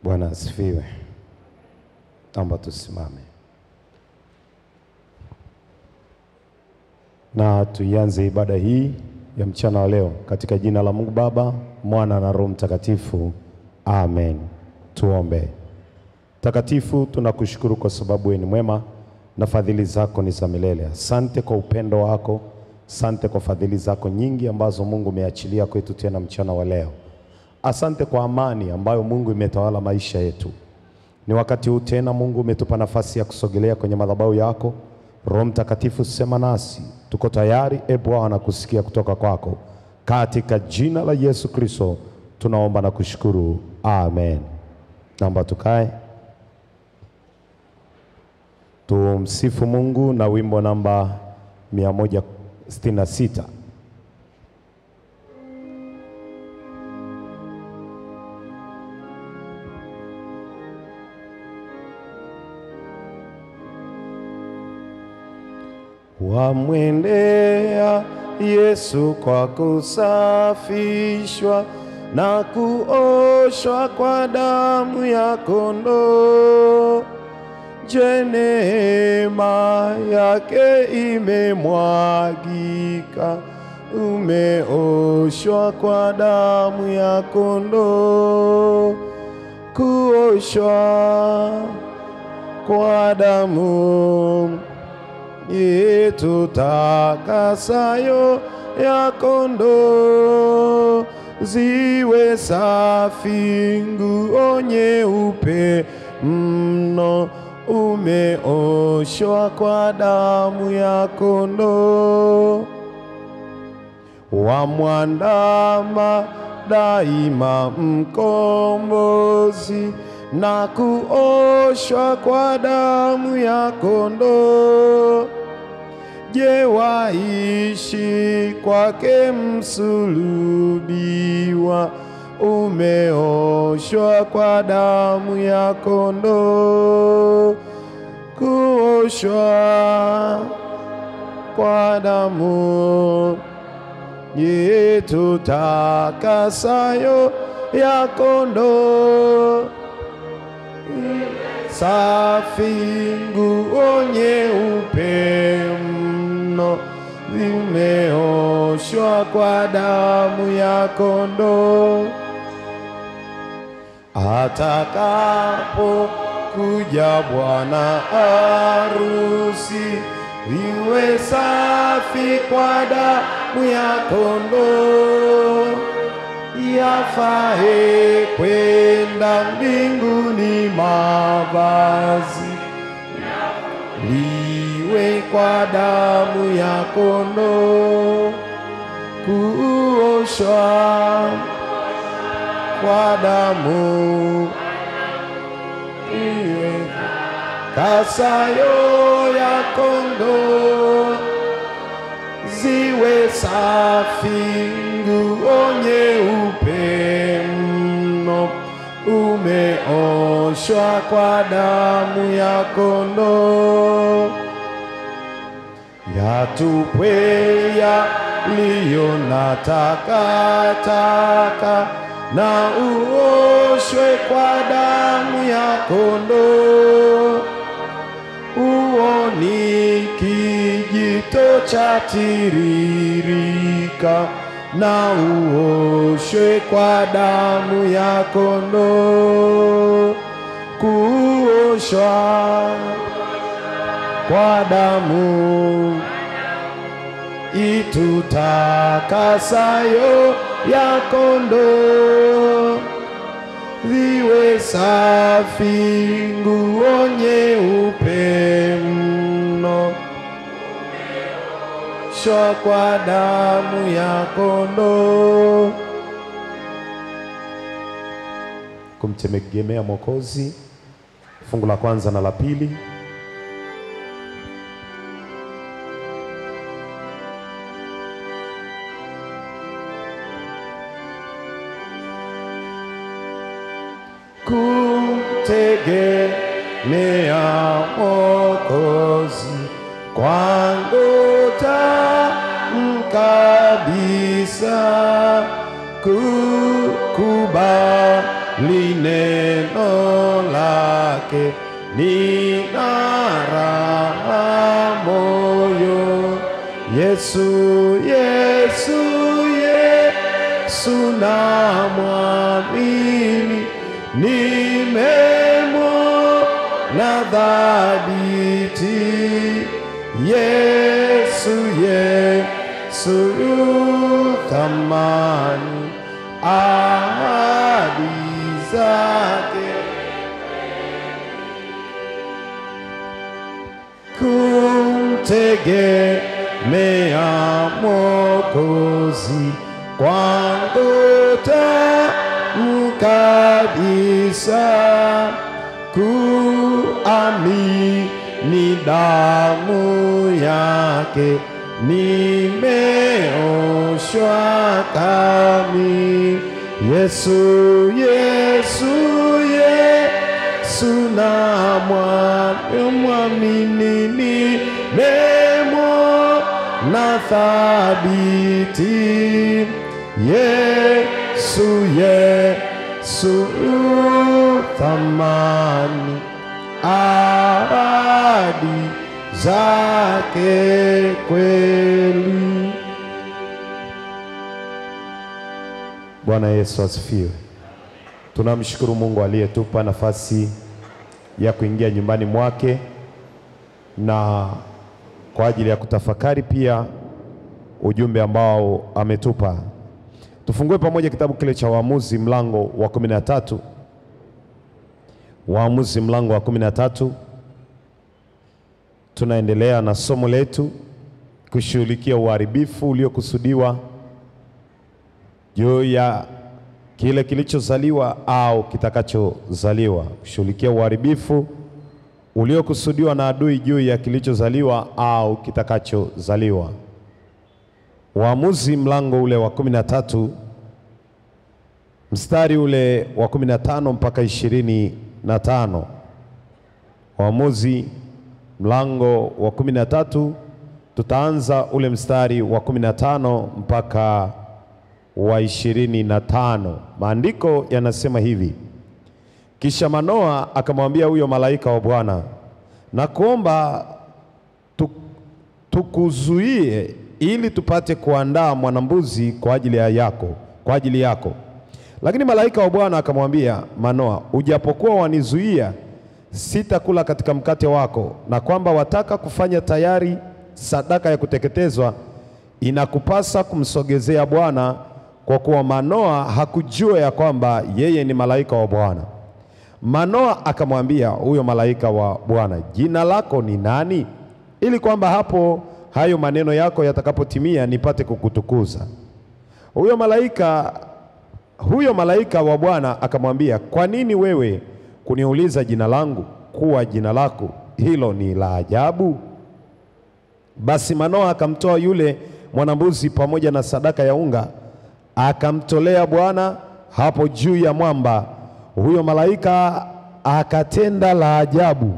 Bwana asifiwe. Naomba tusimame na tuianze ibada hii ya mchana wa leo katika jina la Mungu Baba, Mwana na Roho Mtakatifu. Amen. Tuombe. Takatifu, tunakushukuru kwa sababu wewe ni mwema na fadhili zako ni za milele. Asante kwa upendo wako, asante kwa fadhili zako nyingi ambazo Mungu umeachilia kwetu tena mchana wa leo. Asante kwa amani ambayo Mungu imetawala maisha yetu. Ni wakati huu tena Mungu umetupa nafasi ya kusogelea kwenye madhabahu yako. Roho Mtakatifu, sema nasi, tuko tayari e Bwana kusikia kutoka kwako, katika jina la Yesu Kristo tunaomba na kushukuru, amen. Naomba tukae tumsifu Mungu na wimbo namba 166. Wamwendea Yesu kwa kusafishwa na kuoshwa kwa damu ya kondoo. Je, neema yake imemwagika, umeoshwa kwa damu ya kondoo. Kuoshwa kwa damu yetu takasayo ya kondoo, ziwe safi nguo nyeupe mno, umeoshwa kwa damu ya kondoo. Wamwandama daima mkombozi na kuoshwa kwa damu ya kondoo. Je, waishi kwake msulubiwa, umeoshwa kwa damu ya kondoo. Kuoshwa kwa damu yetu takasayo ya kondoo safi nguo nyeupe mno, vimeoshwa kwa damu ya kondoo. Atakapo kuja bwana harusi, viwe safi kwa damu ya kondoo yafae kwenda mbinguni mavazi liwe kwa damu ya kondoo, kuoshwa kwa damu iwe kasayo ya kondoo ziwe safi nguo nyeupe mno, umeoshwa kwa damu ya kondoo. Yatupwe yaliyo na takataka, na uoshwe kwa damu ya kondoo. Uoni kijito cha tiririka, na uoshwe kwa damu ya kondoo. Kuoshwa kwa damu itutakasayo ya kondoo viwe safi nguo nyeupe mno, shwa kwa damu ya kondoo. Kumtegemea Mwokozi, fungu la kwanza na la pili. kumtegemea Mwokozi kwangu tamu kabisa, kukubali lineno lake nina raha moyo. Yesu, Yesu, Yesu namwamini, nimemwona dhabiti. Yesu, Yesu yu thamani, ahadi zake kumtegemea Mwokozi kwangu tamu kabisa, kuamini damu yake nimeoshwa kami. Yesu, Yesu, Yesu namwamini nimemwona thabiti. Yesu, Yesu thamani, ahadi zake kweli. Bwana Yesu asifiwe. Tunamshukuru Mungu aliyetupa nafasi ya kuingia nyumbani mwake na kwa ajili ya kutafakari pia ujumbe ambao ametupa. Tufungue pamoja kitabu kile cha Waamuzi mlango wa kumi na tatu. Waamuzi mlango wa kumi na tatu. Tunaendelea na somo letu kushughulikia uharibifu uliokusudiwa juu ya kile kilichozaliwa au kitakachozaliwa, kushughulikia uharibifu uliokusudiwa na adui juu ya kilichozaliwa au kitakachozaliwa. Waamuzi mlango ule wa kumi na tatu mstari ule wa kumi na tano mpaka ishirini na tano. Waamuzi mlango wa kumi na tatu tutaanza ule mstari wa kumi na tano mpaka wa ishirini na tano. Maandiko yanasema hivi: kisha Manoa akamwambia huyo malaika wa Bwana, na kuomba tu, tukuzuie ili tupate kuandaa mwanambuzi kwa ajili ya yako, kwa ajili yako. Lakini malaika wa Bwana akamwambia Manoa, ujapokuwa wanizuia, sitakula katika mkate wako, na kwamba wataka kufanya tayari sadaka ya kuteketezwa, inakupasa kumsogezea Bwana, kwa kuwa Manoa hakujua ya kwamba yeye ni malaika wa Bwana. Manoa akamwambia huyo malaika wa Bwana, jina lako ni nani? Ili kwamba hapo hayo maneno yako yatakapotimia nipate kukutukuza. Huyo malaika huyo malaika wa Bwana akamwambia, kwa nini wewe kuniuliza jina langu? Kuwa jina lako hilo ni la ajabu. Basi Manoa akamtoa yule mwanambuzi pamoja na sadaka ya unga, akamtolea Bwana hapo juu ya mwamba. Huyo malaika akatenda la ajabu,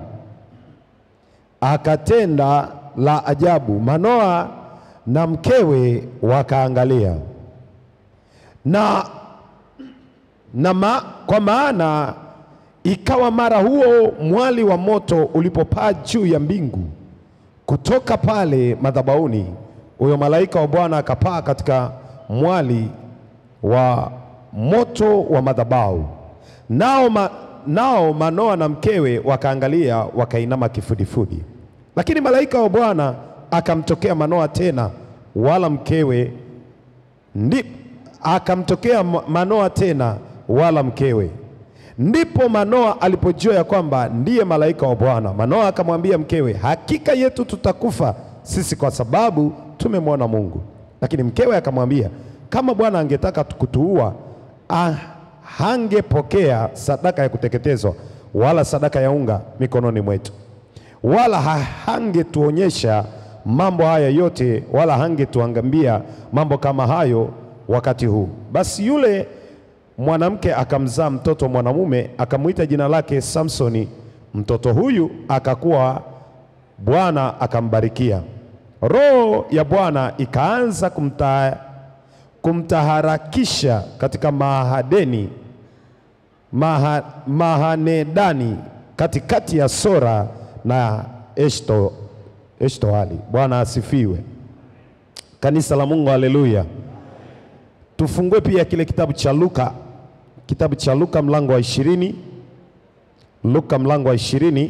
akatenda la ajabu. Manoa na mkewe wakaangalia na, na ma, kwa maana ikawa mara huo mwali wa moto ulipopaa juu ya mbingu kutoka pale madhabahuni, huyo malaika wa Bwana akapaa katika mwali wa moto wa madhabahu. Nao, ma, nao Manoa na mkewe wakaangalia, wakainama kifudifudi. Lakini malaika wa Bwana akamtokea Manoa tena, wala mkewe ndi akamtokea Manoa tena, wala mkewe. Ndipo Manoa alipojua ya kwamba ndiye malaika wa Bwana. Manoa akamwambia mkewe, hakika yetu tutakufa sisi kwa sababu tumemwona Mungu. Lakini mkewe akamwambia, kama Bwana angetaka kutuua ah, hangepokea sadaka ya kuteketezwa wala sadaka ya unga mikononi mwetu, wala hangetuonyesha mambo haya yote, wala hangetuangambia mambo kama hayo wakati huu. Basi yule mwanamke akamzaa mtoto mwanamume, akamwita jina lake Samsoni. Mtoto huyu akakuwa, Bwana akambarikia. Roho ya Bwana ikaanza kumta, kumtaharakisha katika mahadeni Maha, Mahanedani katikati ya Sora na Eshto, Eshtoali. Bwana asifiwe. Kanisa la Mungu, haleluya. Tufungue pia kile kitabu cha Luka, kitabu cha Luka mlango wa ishirini. Luka mlango wa ishirini.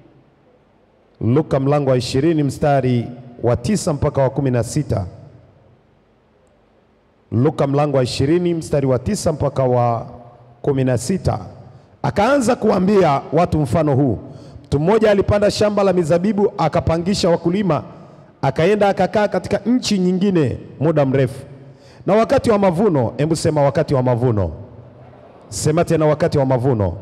Luka mlango wa ishirini mstari wa tisa mpaka wa kumi na sita. Luka mlango wa ishirini mstari wa tisa mpaka wa kumi na sita. Akaanza kuambia watu mfano huu: mtu mmoja alipanda shamba la mizabibu, akapangisha wakulima, akaenda akakaa katika nchi nyingine muda mrefu. Na wakati wa mavuno, hebu sema wakati wa mavuno, sema tena wakati wa mavuno.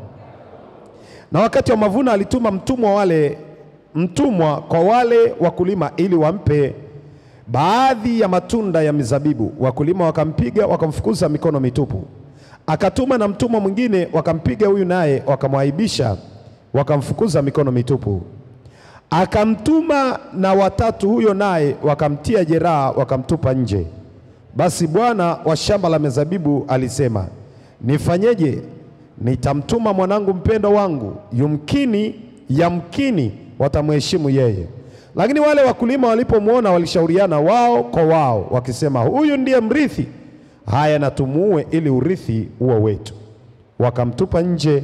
Na wakati wa mavuno alituma mtumwa wale mtumwa kwa wale wakulima ili wampe baadhi ya matunda ya mizabibu. Wakulima wakampiga wakamfukuza mikono mitupu. Akatuma na mtumwa mwingine, wakampiga huyu naye wakamwaibisha, wakamfukuza mikono mitupu. Akamtuma na watatu, huyo naye wakamtia jeraha, wakamtupa nje. Basi bwana wa shamba la mizabibu alisema, nifanyeje? Nitamtuma mwanangu mpendwa wangu, yumkini yamkini watamheshimu yeye. Lakini wale wakulima walipomwona, walishauriana wao kwa wao, wakisema, huyu ndiye mrithi, haya na tumuue, ili urithi uwe wetu. Wakamtupa nje,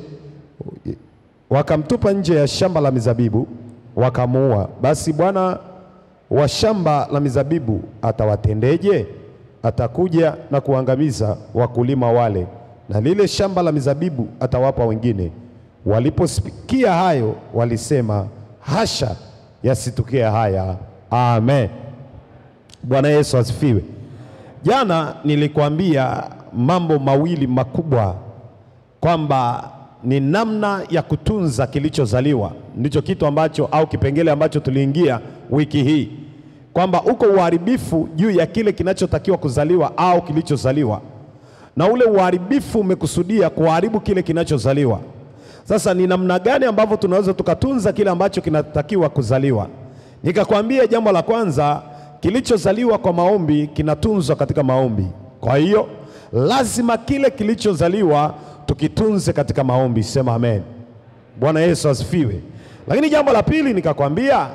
wakamtupa nje ya shamba la mizabibu, wakamuua. Basi bwana wa shamba la mizabibu atawatendeje? Atakuja na kuangamiza wakulima wale, na lile shamba la mizabibu atawapa wengine. Waliposikia hayo, walisema hasha, yasitukie haya. Amen. Bwana Yesu asifiwe. Jana nilikwambia mambo mawili makubwa kwamba ni namna ya kutunza kilichozaliwa, ndicho kitu ambacho au kipengele ambacho tuliingia wiki hii, kwamba uko uharibifu juu ya kile kinachotakiwa kuzaliwa au kilichozaliwa, na ule uharibifu umekusudia kuharibu kile kinachozaliwa. Sasa ni namna gani ambavyo tunaweza tukatunza kile ambacho kinatakiwa kuzaliwa? Nikakwambia jambo la kwanza, kilichozaliwa kwa maombi kinatunzwa katika maombi. Kwa hiyo lazima kile kilichozaliwa tukitunze katika maombi. Sema amen. Bwana Yesu asifiwe. Lakini jambo la pili nikakwambia,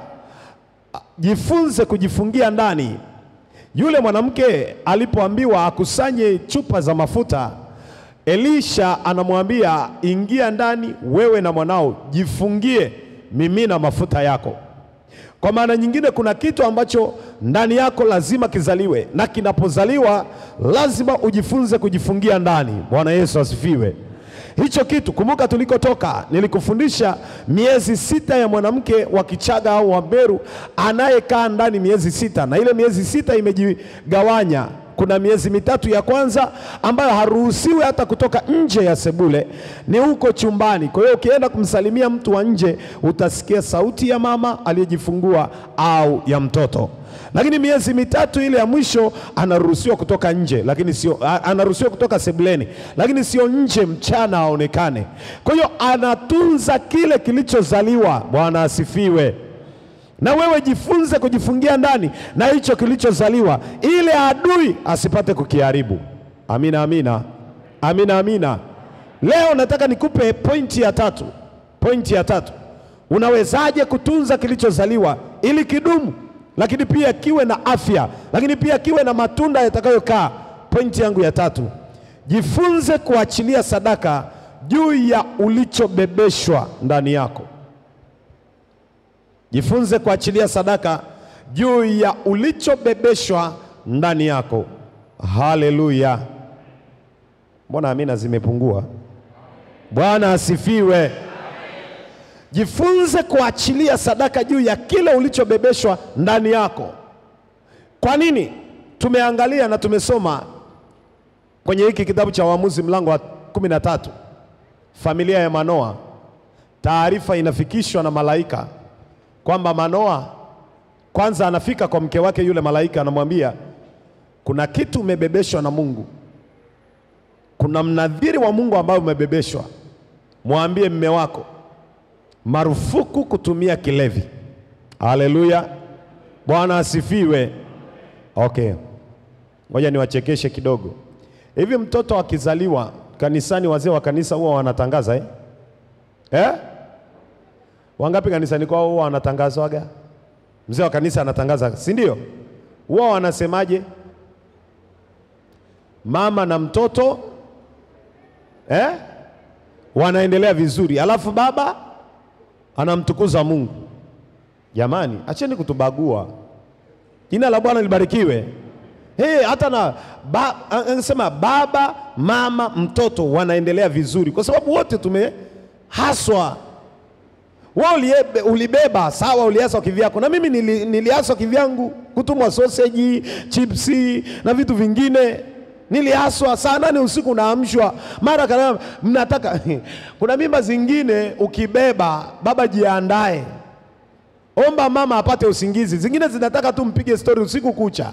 jifunze kujifungia ndani. Yule mwanamke alipoambiwa akusanye chupa za mafuta Elisha anamwambia ingia ndani, wewe na mwanao jifungie, mimina mafuta yako. Kwa maana nyingine, kuna kitu ambacho ndani yako lazima kizaliwe, na kinapozaliwa lazima ujifunze kujifungia ndani. Bwana Yesu asifiwe. Hicho kitu, kumbuka tulikotoka, nilikufundisha miezi sita ya mwanamke wa Kichaga au wa Meru anayekaa ndani miezi sita, na ile miezi sita imejigawanya kuna miezi mitatu ya kwanza ambayo haruhusiwi hata kutoka nje ya sebule, ni huko chumbani. Kwa hiyo ukienda kumsalimia mtu wa nje utasikia sauti ya mama aliyejifungua au ya mtoto. Lakini miezi mitatu ile ya mwisho anaruhusiwa kutoka nje, lakini sio anaruhusiwa kutoka sebuleni, lakini sio nje mchana aonekane. Kwa hiyo anatunza kile kilichozaliwa. Bwana asifiwe. Na wewe jifunze kujifungia ndani na hicho kilichozaliwa, ili adui asipate kukiharibu. Amina, amina, amina, amina. Leo nataka nikupe pointi ya tatu. Pointi ya tatu, unawezaje kutunza kilichozaliwa ili kidumu, lakini pia kiwe na afya, lakini pia kiwe na matunda yatakayokaa. Pointi yangu ya tatu, jifunze kuachilia sadaka juu ya ulichobebeshwa ndani yako. Jifunze kuachilia sadaka juu ya ulichobebeshwa ndani yako. Haleluya! Mbona amina zimepungua? Bwana asifiwe. Jifunze kuachilia sadaka juu ya kile ulichobebeshwa ndani yako. Kwa nini? Tumeangalia na tumesoma kwenye hiki kitabu cha Waamuzi mlango wa kumi na tatu, familia ya Manoa, taarifa inafikishwa na malaika kwamba Manoa kwanza anafika kwa mke wake, yule malaika anamwambia kuna kitu umebebeshwa na Mungu, kuna mnadhiri wa Mungu ambayo umebebeshwa. Mwambie mme wako marufuku kutumia kilevi. Haleluya, Bwana asifiwe. Okay, ngoja niwachekeshe kidogo. Hivi mtoto akizaliwa kanisani wazee wa kanisa huwa wanatangaza eh? Eh? Wangapi kanisani kwao huwa wanatangazwaga? Mzee wa kanisa anatangaza, si ndio? Huwa wanasemaje? Mama na mtoto eh? wanaendelea vizuri, alafu baba anamtukuza Mungu. Jamani, acheni kutubagua. Jina la Bwana libarikiwe. Hey, hata na ba, anasema baba, mama, mtoto wanaendelea vizuri, kwa sababu wote tumehaswa. Wewe uliebe, ulibeba sawa, uliaswa kivyako, na mimi nili, niliaswa kivyangu, kutumwa sausage, chipsi na vitu vingine niliaswa saa nane usiku naamshwa mara kadhaa, mnataka kuna mimba zingine ukibeba, baba jiandae, omba mama apate usingizi, zingine zinataka tu mpige stori usiku kucha.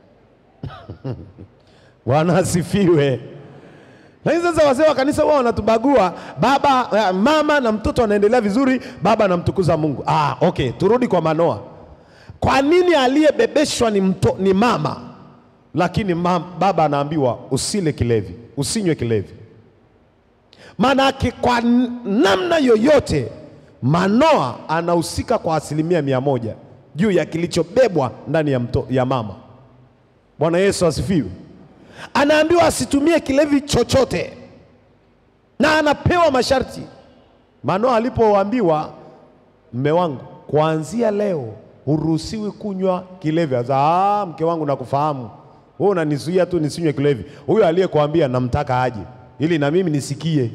Bwana asifiwe. Lakini sasa wazee wa kanisa wao wanatubagua, baba eh, mama na mtoto wanaendelea vizuri, baba anamtukuza Mungu. Ah, okay, turudi kwa Manoa. Kwa nini aliyebebeshwa ni, mto, ni mama lakini mam, baba anaambiwa usile kilevi, usinywe kilevi? Maanake kwa namna yoyote Manoa anahusika kwa asilimia mia moja juu ya kilichobebwa ndani ya, mto, ya mama. Bwana Yesu asifiwe. Anaambiwa asitumie kilevi chochote na anapewa masharti. Manoa alipoambiwa, mme wangu, kuanzia leo huruhusiwi kunywa kilevi. Asa, ah, mke wangu nakufahamu wewe unanizuia tu nisinywe kilevi. Huyo aliyekuambia namtaka aje ili na mimi nisikie.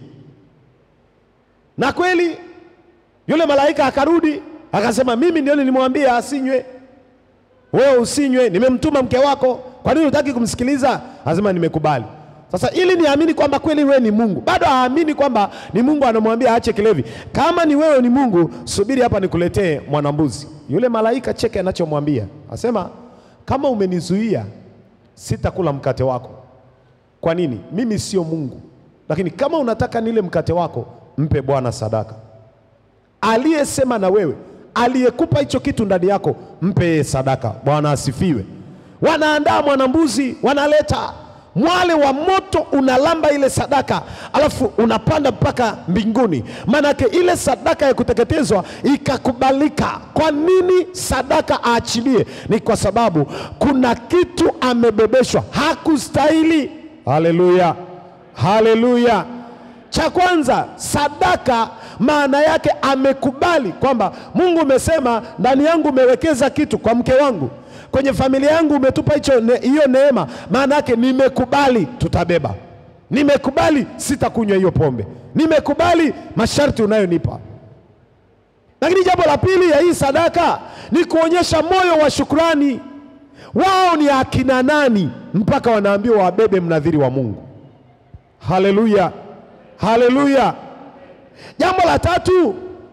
Na kweli yule malaika akarudi akasema, mimi ndio nilimwambia asinywe, wewe usinywe, nimemtuma mke wako, kwa nini hutaki kumsikiliza? Anasema nimekubali. Sasa ili niamini kwamba kweli wewe ni Mungu, bado haamini kwamba ni Mungu anamwambia aache kilevi. Kama ni wewe ni Mungu, subiri hapa nikuletee mwanambuzi. Yule malaika cheke anachomwambia, asema kama umenizuia sitakula mkate wako. Kwa nini? Mimi sio Mungu, lakini kama unataka nile mkate wako, mpe Bwana sadaka. Aliyesema na wewe, aliyekupa hicho kitu ndani yako, mpe yeye sadaka. Bwana asifiwe. Wanaandaa mwanambuzi, wanaleta mwale wa moto unalamba ile sadaka, alafu unapanda mpaka mbinguni. Maanake ile sadaka ya kuteketezwa ikakubalika. Kwa nini sadaka aachilie? Ni kwa sababu kuna kitu amebebeshwa, hakustahili. Haleluya, haleluya. Cha kwanza, sadaka maana yake amekubali kwamba Mungu umesema ndani yangu umewekeza kitu kwa mke wangu kwenye familia yangu umetupa hicho ne, hiyo neema. Maana yake nimekubali, tutabeba. Nimekubali, sitakunywa hiyo pombe. Nimekubali masharti unayonipa. Lakini jambo la pili ya hii sadaka ni kuonyesha moyo wa shukrani. Wao ni akina nani mpaka wanaambiwa wabebe mnadhiri wa Mungu? Haleluya, haleluya. Jambo la tatu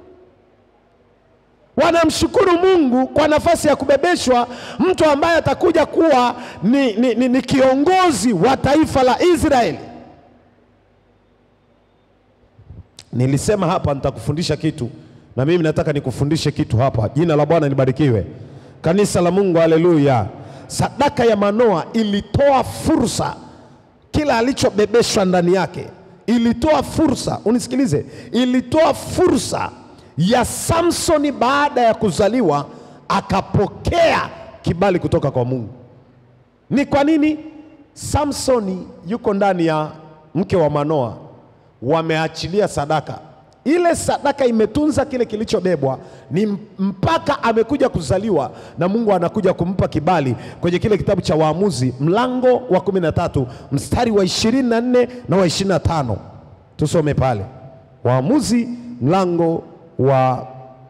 wanamshukuru Mungu kwa nafasi ya kubebeshwa mtu ambaye atakuja kuwa ni, ni, ni, ni kiongozi wa taifa la Israeli. Nilisema hapa nitakufundisha kitu, na mimi nataka nikufundishe kitu hapa. Jina la Bwana libarikiwe, kanisa la Mungu, haleluya. Sadaka ya Manoa ilitoa fursa, kila alichobebeshwa ndani yake ilitoa fursa, unisikilize, ilitoa fursa ya Samsoni baada ya kuzaliwa akapokea kibali kutoka kwa Mungu. Ni kwa nini Samsoni yuko ndani ya mke wa Manoa, wameachilia sadaka ile. Sadaka imetunza kile kilichobebwa, ni mpaka amekuja kuzaliwa na Mungu anakuja kumpa kibali kwenye kile kitabu cha Waamuzi mlango wa kumi na tatu mstari wa ishirini na nne na wa ishirini na tano tusome pale Waamuzi mlango wa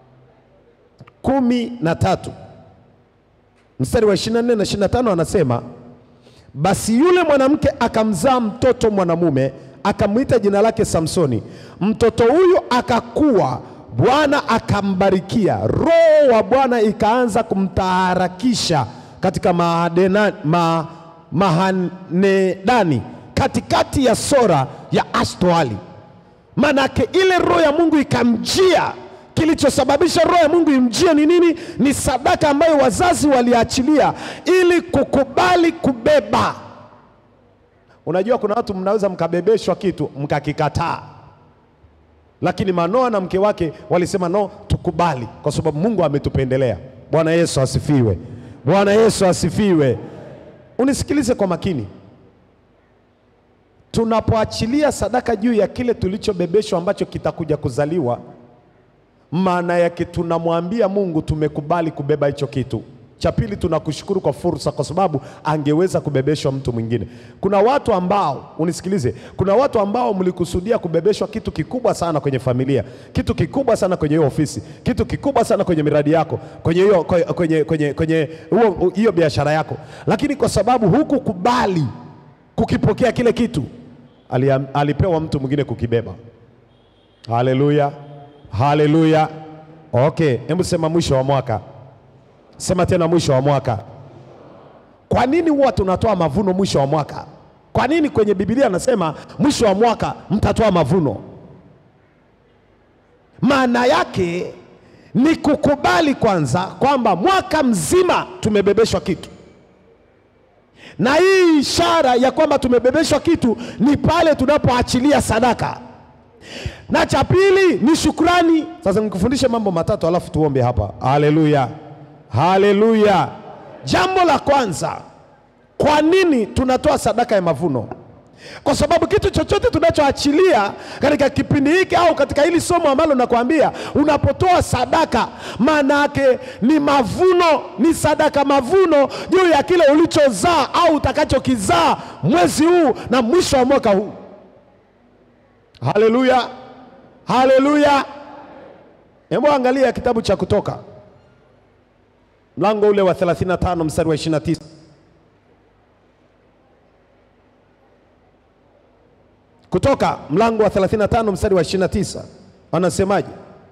kumi na tatu mstari wa 24 na 25, anasema basi yule mwanamke akamzaa mtoto mwanamume, akamwita jina lake Samsoni. Mtoto huyu akakua, Bwana akambarikia, roho wa Bwana ikaanza kumtaharakisha katika mahadena, ma, mahanedani katikati ya Sora ya Ashtoali. Manake ile roho ya Mungu ikamjia. Kilichosababisha roho ya Mungu imjie ni nini? Ni sadaka ambayo wazazi waliachilia ili kukubali kubeba. Unajua kuna watu mnaweza mkabebeshwa kitu mkakikataa, lakini Manoa na mke wake walisema no, tukubali kwa sababu Mungu ametupendelea. Bwana Yesu asifiwe! Bwana Yesu asifiwe! Unisikilize kwa makini. Tunapoachilia sadaka juu ya kile tulichobebeshwa ambacho kitakuja kuzaliwa, maana yake tunamwambia Mungu tumekubali kubeba hicho kitu. Cha pili, tunakushukuru kwa fursa, kwa sababu angeweza kubebeshwa mtu mwingine. Kuna watu ambao, unisikilize, kuna watu ambao mlikusudia kubebeshwa kitu kikubwa sana kwenye familia, kitu kikubwa sana kwenye hiyo ofisi, kitu kikubwa sana kwenye miradi yako, kwenye hiyo kwenye kwenye kwenye huo- hiyo biashara yako, lakini kwa sababu hukukubali kukipokea kile kitu, aliam- alipewa mtu mwingine kukibeba. Haleluya, haleluya. Okay, hebu sema mwisho wa mwaka. Sema tena mwisho wa mwaka. Kwa nini huwa tunatoa mavuno mwisho wa mwaka? Kwa nini kwenye Biblia anasema mwisho wa mwaka mtatoa mavuno? Maana yake ni kukubali kwanza kwamba mwaka mzima tumebebeshwa kitu, na hii ishara ya kwamba tumebebeshwa kitu ni pale tunapoachilia sadaka na cha pili ni shukrani. Sasa nikufundishe mambo matatu alafu tuombe hapa. Haleluya, haleluya. Jambo la kwanza, kwa nini tunatoa sadaka ya mavuno? Kwa sababu kitu chochote tunachoachilia katika kipindi hiki au katika hili somo ambalo nakwambia, unapotoa sadaka, maana yake ni mavuno, ni sadaka mavuno juu ya kile ulichozaa au utakachokizaa mwezi huu na mwisho wa mwaka huu. Haleluya, haleluya. Hebu angalia kitabu cha Kutoka mlango ule wa 35 mstari wa 29. Kutoka mlango wa 35 mstari wa 29 anasemaje?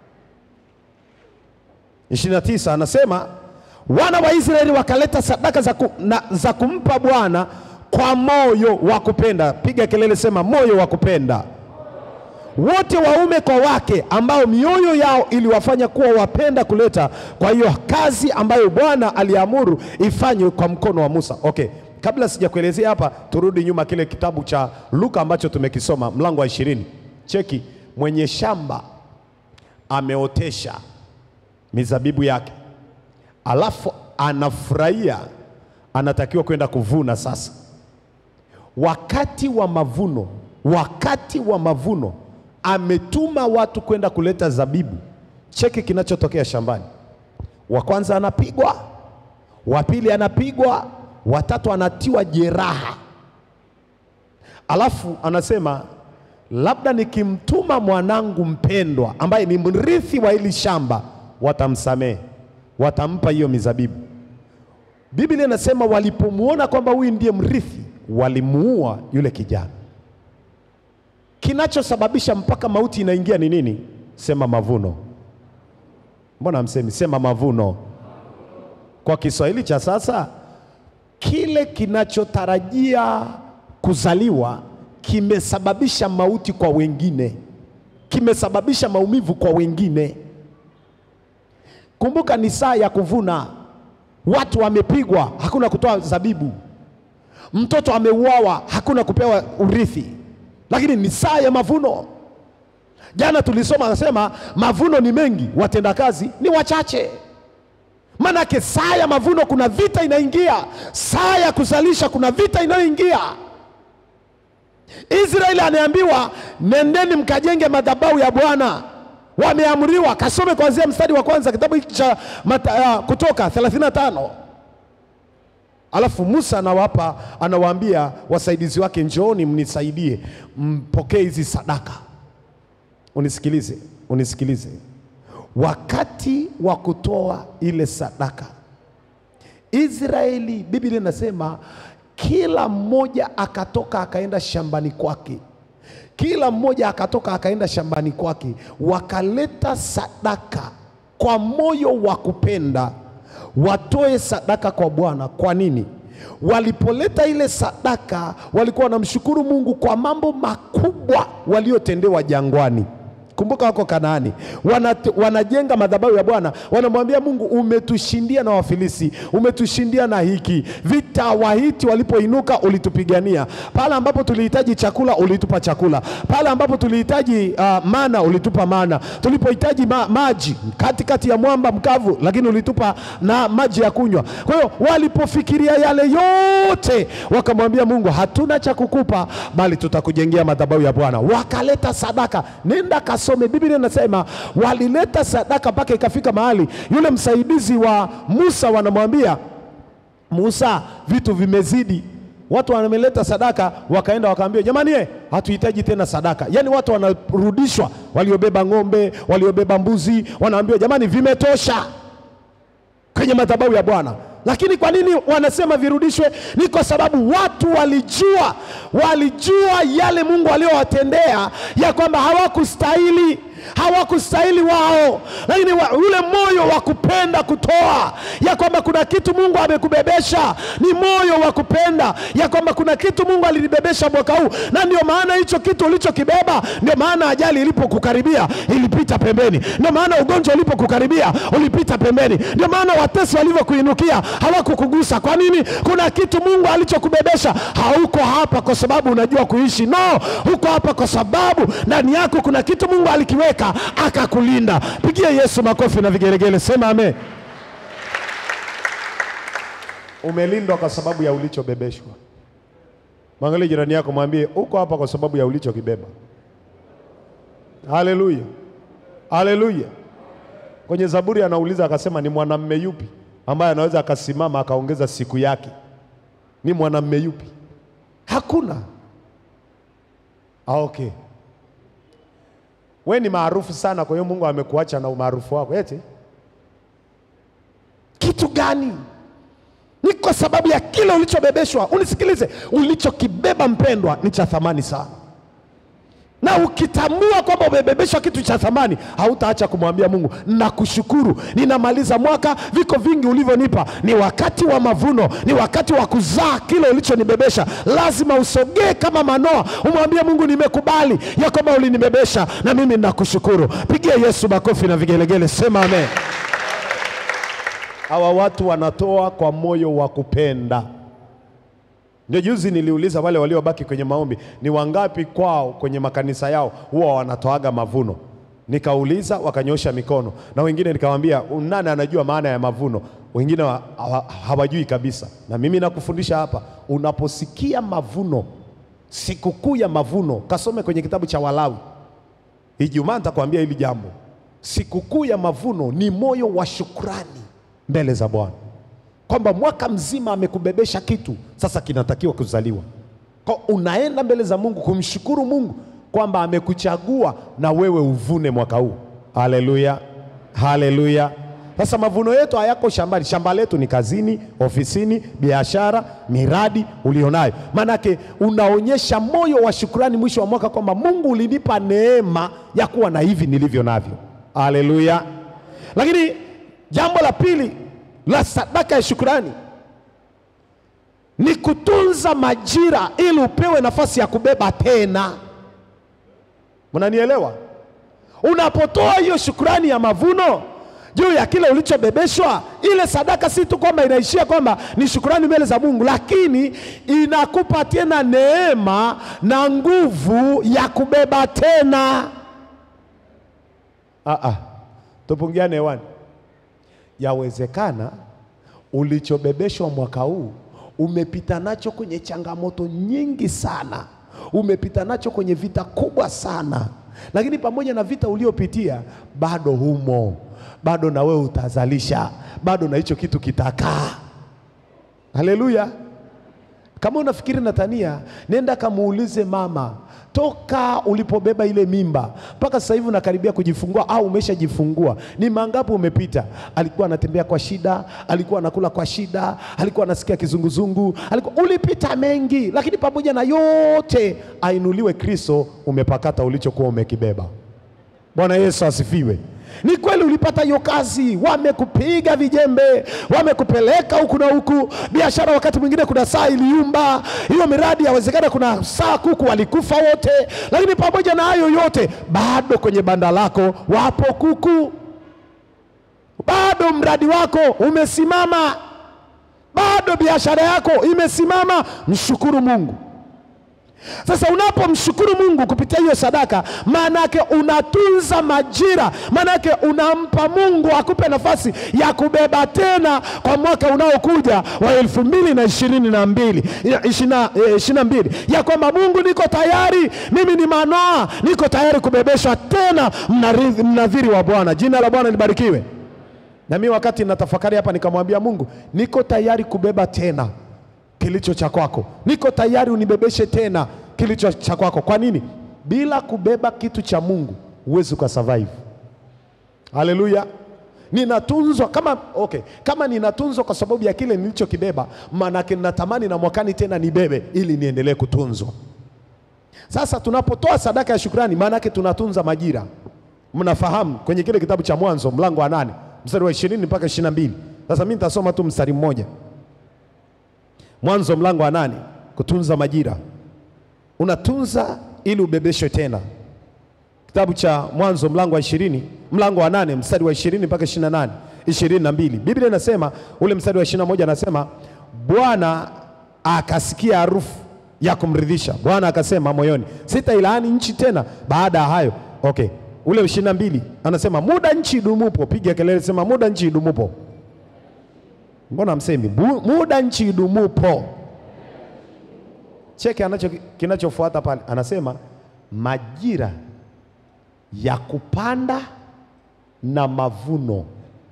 29 anasema wana wa Israeli wakaleta sadaka za, ku, na, za kumpa Bwana kwa moyo wa kupenda. Piga kelele, sema moyo wa kupenda wote waume kwa wake ambao mioyo yao iliwafanya kuwa wapenda kuleta kwa hiyo kazi ambayo Bwana aliamuru ifanywe kwa mkono wa Musa. Okay, kabla sijakuelezea hapa, turudi nyuma kile kitabu cha Luka ambacho tumekisoma mlango wa ishirini. Cheki, mwenye shamba ameotesha mizabibu yake, alafu anafurahia, anatakiwa kwenda kuvuna sasa. Wakati wa mavuno, wakati wa mavuno ametuma watu kwenda kuleta zabibu. Cheki kinachotokea shambani. Wa kwanza anapigwa, wa pili anapigwa, watatu anatiwa jeraha, alafu anasema labda nikimtuma mwanangu mpendwa ambaye ni mrithi wa hili shamba, watamsamehe, watampa hiyo mizabibu. Biblia inasema walipomwona kwamba huyu ndiye mrithi, walimuua yule kijana. Kinachosababisha mpaka mauti inaingia ni nini? Sema mavuno. Mbona hamsemi? Sema mavuno. Kwa Kiswahili cha sasa, kile kinachotarajia kuzaliwa kimesababisha mauti kwa wengine, kimesababisha maumivu kwa wengine. Kumbuka ni saa ya kuvuna, watu wamepigwa, hakuna kutoa zabibu, mtoto ameuawa, hakuna kupewa urithi lakini ni saa ya mavuno. Jana tulisoma anasema mavuno ni mengi, watendakazi ni wachache. Maanake saa ya mavuno kuna vita inaingia, saa ya kuzalisha kuna vita inayoingia. Israeli anaambiwa nendeni mkajenge madhabahu ya Bwana, wameamriwa. Kasome kuanzia mstari wa kwanza kitabu hiki cha mata, uh, Kutoka 35. Alafu Musa anawapa anawaambia wasaidizi wake, njooni mnisaidie, mpokee hizi sadaka. Unisikilize, unisikilize. Wakati wa kutoa ile sadaka, Israeli, Biblia inasema kila mmoja akatoka akaenda shambani kwake, kila mmoja akatoka akaenda shambani kwake, wakaleta sadaka kwa moyo wa kupenda watoe sadaka kwa Bwana. Kwa nini? Walipoleta ile sadaka, walikuwa wanamshukuru Mungu kwa mambo makubwa waliotendewa jangwani. kumbuka wako Kanaani, wana, wanajenga madhabahu ya Bwana, wanamwambia Mungu, umetushindia na Wafilisi, umetushindia na hiki vita. Wahiti walipoinuka ulitupigania, pale ambapo tulihitaji chakula ulitupa chakula, pale ambapo tulihitaji uh, mana ulitupa mana, tulipohitaji ma, maji katikati ya mwamba mkavu, lakini ulitupa na maji ya kunywa. Kwa hiyo walipofikiria yale yote, wakamwambia Mungu, hatuna cha kukupa, bali tutakujengea madhabahu ya Bwana. Wakaleta sadaka, nenda kasome, Biblia inasema walileta sadaka mpaka ikafika mahali yule msaidizi wa Musa wanamwambia Musa, vitu vimezidi. Watu wameleta sadaka, wakaenda wakaambia, jamani, eh, hatuhitaji tena sadaka. Yaani watu wanarudishwa, waliobeba ng'ombe, waliobeba mbuzi, wanaambiwa jamani, vimetosha kwenye madhabahu ya Bwana. Lakini kwa nini wanasema virudishwe? Ni kwa sababu watu walijua, walijua yale Mungu aliyowatendea ya kwamba hawakustahili hawakustahili wao, lakini wa, ule moyo wa kupenda kutoa, ya kwamba kuna kitu Mungu amekubebesha, ni moyo wa kupenda ya kwamba kuna kitu Mungu alinibebesha mwaka huu, na ndio maana hicho kitu ulichokibeba, ndio maana ajali ilipokukaribia ilipita pembeni, ndio maana ugonjwa ulipokukaribia ulipita pembeni, ndio maana watesi walivyokuinukia hawakukugusa. Kwa nini? Kuna kitu Mungu alichokubebesha. Hauko hapa kwa sababu unajua kuishi, no, huko hapa kwa sababu ndani yako kuna kitu Mungu alikiweka akakulinda. Pigia Yesu makofi na vigelegele, sema amen. Umelindwa kwa sababu ya ulichobebeshwa. Mwangalie jirani yako, mwambie uko hapa kwa sababu ya ulichokibeba. Haleluya, haleluya. Kwenye Zaburi anauliza akasema, ni mwanamume yupi ambaye anaweza akasimama akaongeza siku yake? Ni mwanamume yupi? Hakuna. Ah, okay. We ni maarufu sana, kwa hiyo Mungu amekuacha na umaarufu wako eti kitu gani? Ni kwa sababu ya kile ulichobebeshwa. Unisikilize, ulichokibeba mpendwa, ni cha thamani sana, na ukitambua kwamba umebebeshwa kitu cha thamani, hautaacha kumwambia Mungu, nakushukuru, ninamaliza mwaka, viko vingi ulivyonipa. Ni wakati wa mavuno, ni wakati wa kuzaa kile ulichonibebesha. Lazima usogee kama Manoa, umwambie Mungu, nimekubali ya kwamba ulinibebesha na mimi nakushukuru. Pigia Yesu makofi na vigelegele, sema amen. Hawa watu wanatoa kwa moyo wa kupenda. Ndio juzi niliuliza wale waliobaki kwenye maombi, ni wangapi kwao kwenye makanisa yao huwa wanatoaga mavuno? Nikauliza, wakanyosha mikono, na wengine nikamwambia, nani anajua maana ya mavuno? Wengine wa- hawa- hawajui kabisa. Na mimi nakufundisha hapa, unaposikia mavuno, sikukuu ya mavuno, kasome kwenye kitabu cha Walawi. Ijumaa nitakwambia hili jambo. Sikukuu ya mavuno ni moyo wa shukrani mbele za Bwana, kwamba mwaka mzima amekubebesha kitu, sasa kinatakiwa kuzaliwa. Kwa unaenda mbele za Mungu kumshukuru Mungu kwamba amekuchagua na wewe uvune mwaka huu. Haleluya, haleluya. Sasa mavuno yetu hayako shambani, shamba letu ni kazini, ofisini, biashara, miradi ulionayo. Maanake unaonyesha moyo wa shukrani mwisho wa mwaka kwamba Mungu ulinipa neema ya kuwa na hivi nilivyo navyo. Haleluya. Lakini jambo la pili la sadaka ya shukrani ni kutunza majira ili upewe nafasi ya kubeba tena. Mnanielewa? Unapotoa hiyo shukrani ya mavuno juu ya kile ulichobebeshwa, ile sadaka si tu kwamba inaishia kwamba ni shukrani mbele za Mungu, lakini inakupa tena neema na nguvu ya kubeba tena. Ah, ah. Tupungiane hewani. Yawezekana ulichobebeshwa mwaka huu umepita nacho kwenye changamoto nyingi sana, umepita nacho kwenye vita kubwa sana, lakini pamoja na vita uliopitia bado humo, bado na wewe utazalisha, bado na hicho kitu kitakaa. Haleluya! Kama unafikiri Natania, nenda kamuulize mama, toka ulipobeba ile mimba mpaka sasa hivi unakaribia kujifungua au umeshajifungua, ni mangapi umepita? Alikuwa anatembea kwa shida, alikuwa anakula kwa shida, alikuwa anasikia kizunguzungu, alikuwa ulipita mengi, lakini pamoja na yote, ainuliwe Kristo, umepakata ulichokuwa umekibeba. Bwana Yesu asifiwe. Ni kweli ulipata hiyo kazi, wamekupiga vijembe, wamekupeleka huku na huku. Biashara wakati mwingine kuna saa iliumba, hiyo miradi yawezekana kuna saa kuku walikufa wote, lakini pamoja na hayo yote, bado kwenye banda lako wapo kuku, bado mradi wako umesimama, bado biashara yako imesimama. Mshukuru Mungu. Sasa unapomshukuru Mungu kupitia hiyo sadaka, maana yake unatunza majira, maana yake unampa Mungu akupe nafasi ya kubeba tena kwa mwaka unaokuja wa elfu mbili na ishirini na mbili ishirini na mbili ya kwamba Mungu, niko tayari, mimi ni Manoa, niko tayari kubebeshwa tena mnarithi- mnadhiri wa Bwana. Jina la Bwana libarikiwe. Na mimi wakati natafakari hapa, nikamwambia Mungu, niko tayari kubeba tena kilicho cha kwako, niko tayari unibebeshe tena kilicho cha kwako. Kwa nini? Bila kubeba kitu cha Mungu huwezi ukasurvive. Haleluya! Ninatunzwa kama okay, kama ninatunzwa kwa sababu ya kile nilichokibeba, maanake ninatamani na mwakani tena nibebe ili niendelee kutunzwa. Sasa tunapotoa sadaka ya shukrani, maana yake tunatunza majira. Mnafahamu kwenye kile kitabu cha Mwanzo mlango wa nane mstari wa ishirini mpaka ishirini na mbili. Sasa mimi nitasoma tu mstari mmoja. Mwanzo mlango wa nane, kutunza majira. Unatunza ili ubebeshwe tena. Kitabu cha Mwanzo mlango wa ishirini, mlango wa nane mstari wa ishirini mpaka ishirini na nane ishirini na mbili. Biblia inasema ule mstari wa ishirini na moja anasema Bwana akasikia harufu ya kumridhisha. Bwana akasema moyoni, sitailaani nchi tena baada ya hayo. Okay, ule ishirini na mbili anasema muda nchi idumupo, piga kelele, sema muda nchi idumupo. Mbona msemi Bu- muda nchi idumupo? Cheke anacho kinachofuata pale, anasema majira ya kupanda na mavuno,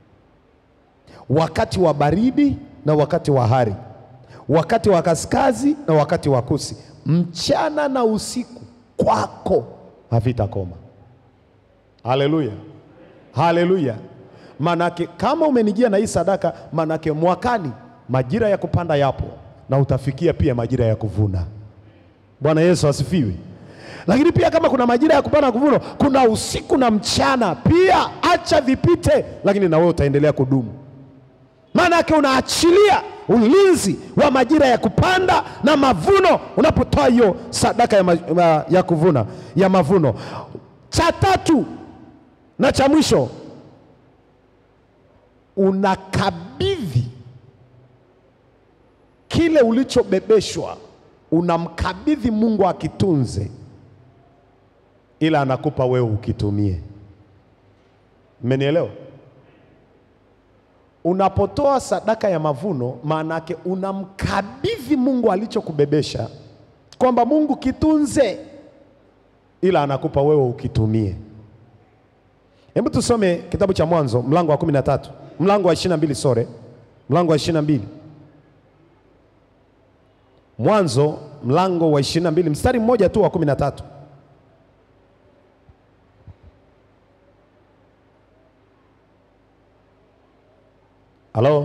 wakati wa baridi na wakati wa hari, wakati wa kaskazi na wakati wa kusi, mchana na usiku kwako havitakoma. Haleluya, haleluya. Manake kama umenijia na hii sadaka, manake mwakani majira ya kupanda yapo na utafikia pia majira ya kuvuna. Bwana Yesu asifiwe. Lakini pia kama kuna majira ya kupanda na kuvuna, kuna usiku na mchana pia, acha vipite, lakini na wewe utaendelea kudumu. Maana yake unaachilia ulinzi wa majira ya kupanda na mavuno unapotoa hiyo sadaka ya, ma, ma- ya kuvuna ya mavuno. Cha tatu na cha mwisho, unakabidhi kile ulichobebeshwa, unamkabidhi Mungu akitunze, ila anakupa wewe ukitumie. Mmenielewa? Unapotoa sadaka ya mavuno, maana yake unamkabidhi Mungu alichokubebesha, kwamba Mungu kitunze, ila anakupa wewe ukitumie. Hebu tusome kitabu cha Mwanzo mlango wa kumi na tatu mlango wa ishirini na mbili sore mlango wa ishirini na mbili Mwanzo mlango wa ishirini na mbili mstari mmoja tu wa kumi na tatu Halo,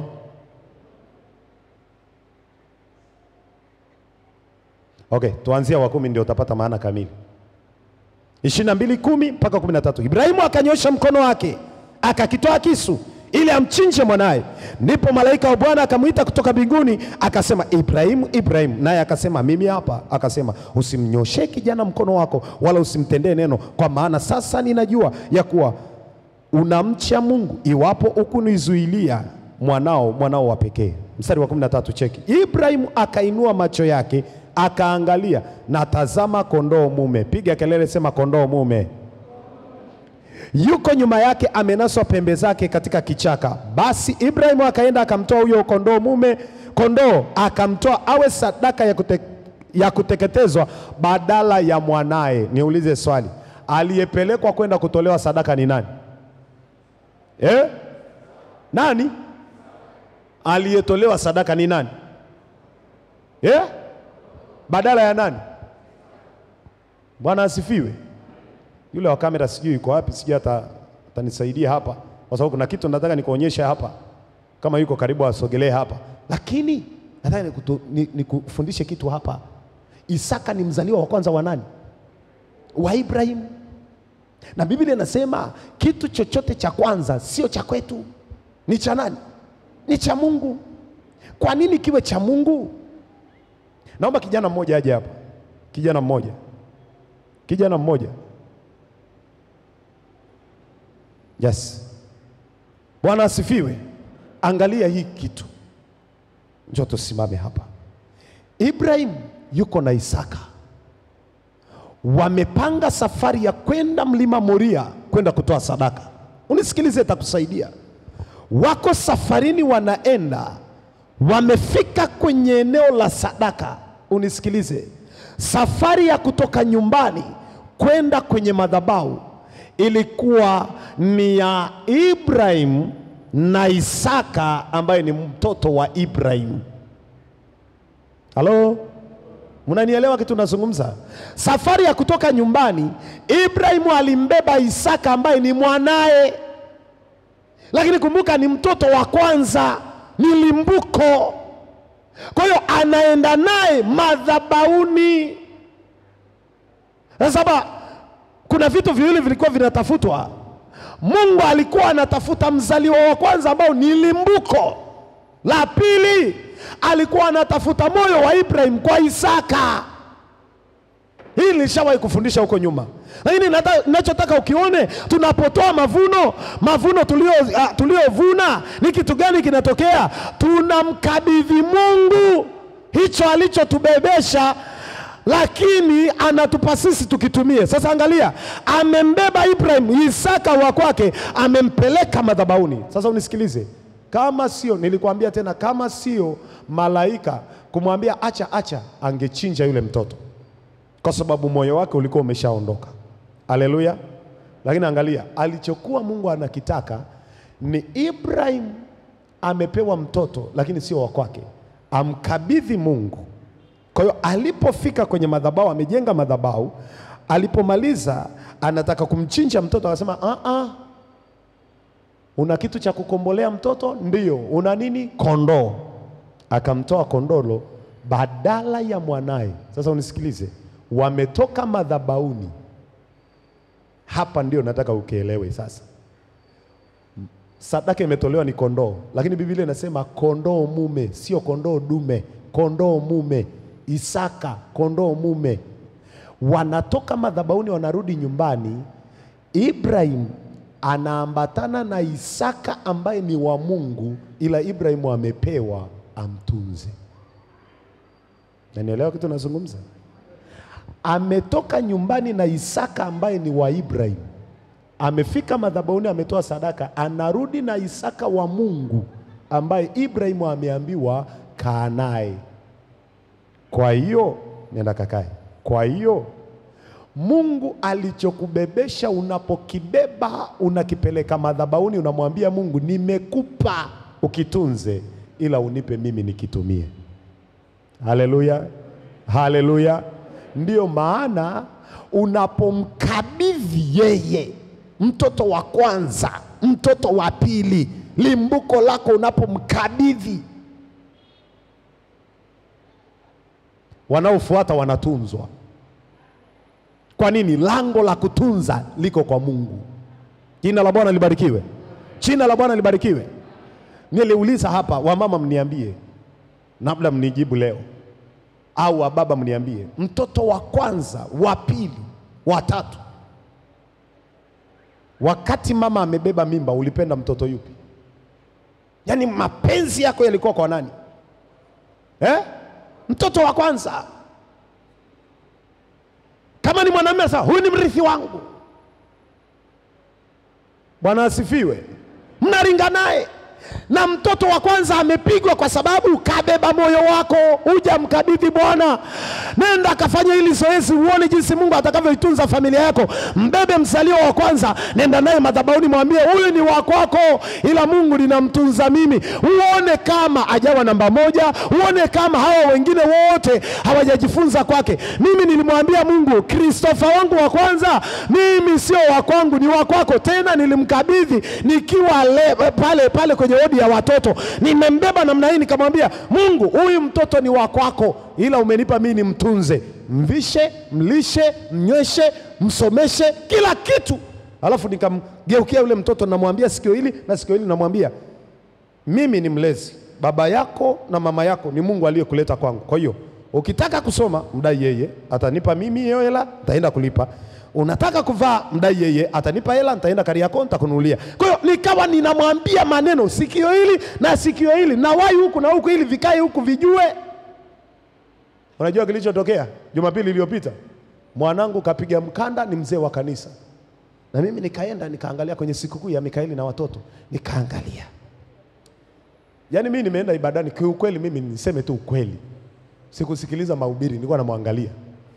okay, tuanzia wa kumi ndio utapata maana kamili. ishirini na mbili kumi mpaka kumi na tatu Ibrahimu akanyosha mkono wake akakitoa kisu ili amchinje mwanaye. Ndipo malaika wa Bwana akamwita kutoka mbinguni akasema, Ibrahimu, Ibrahimu. Naye akasema, mimi hapa. Akasema, usimnyoshee kijana mkono wako, wala usimtendee neno, kwa maana sasa ninajua ya kuwa unamcha Mungu, iwapo ukunizuilia mwanao mwanao wa pekee. Mstari wa 13 cheki. Ibrahimu akainua macho yake akaangalia, na tazama, kondoo mume. Piga kelele, sema kondoo mume yuko nyuma yake amenaswa pembe zake katika kichaka. Basi Ibrahimu akaenda akamtoa huyo kondoo mume, kondoo akamtoa awe sadaka ya, kute, ya kuteketezwa badala ya mwanaye. Niulize swali, aliyepelekwa kwenda kutolewa sadaka ni nani eh? Nani aliyetolewa sadaka ni nani eh? Badala ya nani? Bwana asifiwe. Yule wa kamera sijui yuko wapi, sijui hata atanisaidia hapa, kwa sababu kuna kitu nataka nikuonyesha hapa. Kama yuko karibu asogelee hapa, lakini nataka nikutu- ni- nikufundishe kitu hapa. Isaka ni mzaliwa wa kwanza wa nani? Wa Ibrahimu. na Biblia inasema kitu chochote cha kwanza sio cha kwetu, ni cha nani? Ni cha Mungu. Kwa nini kiwe cha Mungu? Naomba kijana mmoja aje hapa, kijana mmoja, kijana mmoja. Yes, Bwana asifiwe. Angalia hii kitu, njoo tusimame hapa. Ibrahim yuko na Isaka, wamepanga safari ya kwenda mlima Moria kwenda kutoa sadaka. Unisikilize, itakusaidia. Wako safarini, wanaenda, wamefika kwenye eneo la sadaka. Unisikilize, safari ya kutoka nyumbani kwenda kwenye madhabahu ilikuwa ni ya Ibrahim na Isaka ambaye ni mtoto wa Ibrahim. Halo, mnanielewa kitu nazungumza? Safari ya kutoka nyumbani, Ibrahimu alimbeba Isaka ambaye ni mwanaye, lakini kumbuka, ni mtoto wa kwanza, ni limbuko. Kwa hiyo anaenda naye madhabahuni. Sasa kuna vitu viwili vilikuwa vinatafutwa. Mungu alikuwa anatafuta mzaliwa wa kwanza ambao ni limbuko. La pili alikuwa anatafuta moyo wa Ibrahim kwa Isaka. Hii nilishawahi kufundisha huko nyuma, lakini ninachotaka ukione, tunapotoa mavuno, mavuno tulio uh, tuliovuna ni kitu gani kinatokea? Tunamkabidhi Mungu hicho alichotubebesha lakini anatupa sisi tukitumie. Sasa angalia, amembeba Ibrahim Isaka wa kwake, amempeleka madhabahuni. Sasa unisikilize, kama sio, nilikwambia tena, kama sio malaika kumwambia acha acha, angechinja yule mtoto, kwa sababu moyo wake ulikuwa umeshaondoka. Haleluya! Lakini angalia, alichokuwa Mungu anakitaka ni Ibrahim amepewa mtoto, lakini sio wa kwake, amkabidhi Mungu. Kwa hiyo alipofika kwenye madhabahu, amejenga madhabahu, alipomaliza anataka kumchinja mtoto, akasema a a, una kitu cha kukombolea mtoto? Ndiyo. Una nini? Kondoo. Akamtoa kondolo badala ya mwanaye. Sasa unisikilize, wametoka madhabahuni. Hapa ndio nataka ukielewe sasa. Sadaka imetolewa ni kondoo, lakini Biblia inasema kondoo mume, sio kondoo dume, kondoo mume. Isaka kondoo mume, wanatoka madhabahuni, wanarudi nyumbani. Ibrahim anaambatana na Isaka ambaye ni wa Mungu, ila Ibrahimu amepewa amtunze. Nanielewa kitu nazungumza? Ametoka nyumbani na Isaka ambaye ni wa Ibrahim, amefika madhabahuni, ametoa sadaka, anarudi na Isaka wa Mungu ambaye Ibrahimu ameambiwa kaa naye. Kwa hiyo nenda kakae. Kwa hiyo Mungu alichokubebesha unapokibeba, unakipeleka madhabahuni, unamwambia Mungu, nimekupa ukitunze, ila unipe mimi nikitumie. Haleluya, haleluya. Ndiyo maana unapomkabidhi yeye mtoto wa kwanza, mtoto wa pili, limbuko lako, unapomkabidhi wanaofuata wanatunzwa. Kwa nini? Lango la kutunza liko kwa Mungu. Jina la Bwana libarikiwe, jina la Bwana libarikiwe. Niliuliza hapa, wamama mniambie, labda mnijibu leo, au wababa mniambie, mtoto wa kwanza, wa pili, wa tatu, wakati mama amebeba mimba, ulipenda mtoto yupi? Yaani mapenzi yako yalikuwa kwa nani eh? Mtoto wa kwanza. Kama ni mwanamume sasa, huyu ni mrithi wangu. Bwana asifiwe. Mnaringa naye na mtoto wa kwanza amepigwa kwa sababu kabeba moyo wako, huja mkabidhi Bwana. Nenda akafanya hili zoezi, uone jinsi Mungu atakavyoitunza familia yako. Mbebe mzaliwa wa kwanza, nenda naye madhabahuni, mwambie huyu ni wa kwako, ila Mungu linamtunza mimi. Uone kama ajawa namba moja, uone kama hawa wengine wote hawajajifunza kwake. Mimi nilimwambia Mungu, Kristofa wangu wa kwanza mimi sio wa kwangu, ni wa kwako. Tena nilimkabidhi nikiwa le, pale pale kwenye wodi ya watoto, nimembeba namna hii, nikamwambia Mungu, huyu mtoto ni wa kwako, ila umenipa mimi nimtunze, mvishe, mlishe, mnyweshe, msomeshe, kila kitu Alafu nikamgeukia yule mtoto, namwambia sikio hili na sikio hili, namwambia mimi ni mlezi, baba yako na mama yako ni Mungu aliyekuleta kwangu. Kwa hiyo ukitaka kusoma mdai yeye, atanipa mimi hiyo hela, nitaenda kulipa. Unataka kuvaa mdai yeye, atanipa hela, nitaenda Kariakoo, nitakununulia. Kwa hiyo nikawa ninamwambia maneno, sikio hili na sikio hili, na wai huku na huku, ili vikae huku vijue. Unajua kilichotokea Jumapili iliyopita? Mwanangu kapiga mkanda, ni mzee wa kanisa, na mimi nikaenda nikaangalia kwenye sikukuu ya Mikaeli na watoto, nikaangalia Yaani mimi nimeenda ibadani kiukweli, mimi niseme tu ukweli, sikusikiliza mahubiri, nilikuwa namwangalia,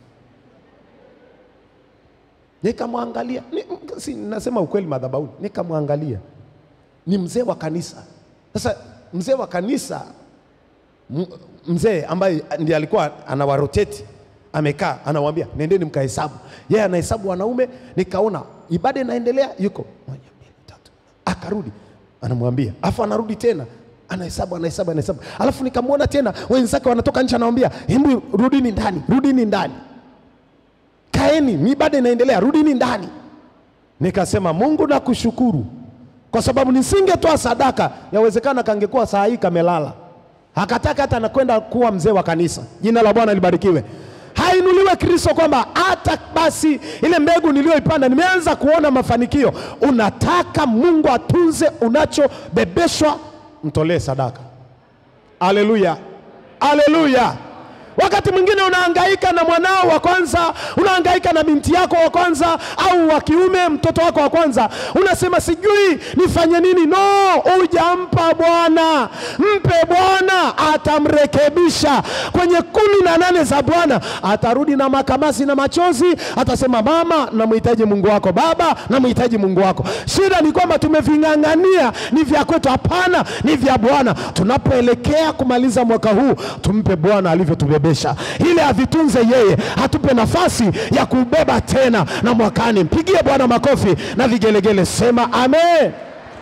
nikamwangalia ni, si, nasema ukweli madhabahuni, nikamwangalia ni mzee wa kanisa. Sasa mzee wa kanisa m- mzee ambaye ndiye alikuwa anawaroteti amekaa, anawaambia nendeni mkahesabu. Yeye anahesabu wanaume, nikaona ibada inaendelea, yuko moja, mbili, tatu, akarudi anamwambia, afu anarudi tena anahesabu anahesabu anahesabu, alafu nikamwona tena wenzake wanatoka nje, anawambia hebu rudini ndani, rudini ndani, kaeni, ni ibada inaendelea, rudini ndani. Nikasema Mungu nakushukuru kwa sababu nisingetoa sadaka, yawezekana kangekuwa saa hii kamelala. Hakataka hata anakwenda kuwa mzee wa kanisa. Jina la Bwana libarikiwe. Hainuliwe Kristo kwamba hata basi ile mbegu niliyoipanda nimeanza kuona mafanikio. Unataka Mungu atunze unachobebeshwa, mtolee sadaka. Aleluya, aleluya. Wakati mwingine unahangaika na mwanao wa kwanza, unahangaika na binti yako wa kwanza, au wa kiume, mtoto wako wa kwanza, unasema sijui nifanye nini. No, hujampa Bwana. Mpe Bwana, atamrekebisha. Kwenye kumi na nane za Bwana atarudi na makamasi na machozi, atasema mama, namhitaji Mungu wako, baba, namhitaji Mungu wako. Shida ni kwamba tumeving'ang'ania, ni vya kwetu. Hapana, ni vya Bwana. Tunapoelekea kumaliza mwaka huu, tumpe Bwana alivyotubebesha, ili avitunze yeye, atupe nafasi ya kubeba tena na mwakani. Mpigie Bwana makofi na vigelegele, sema amen.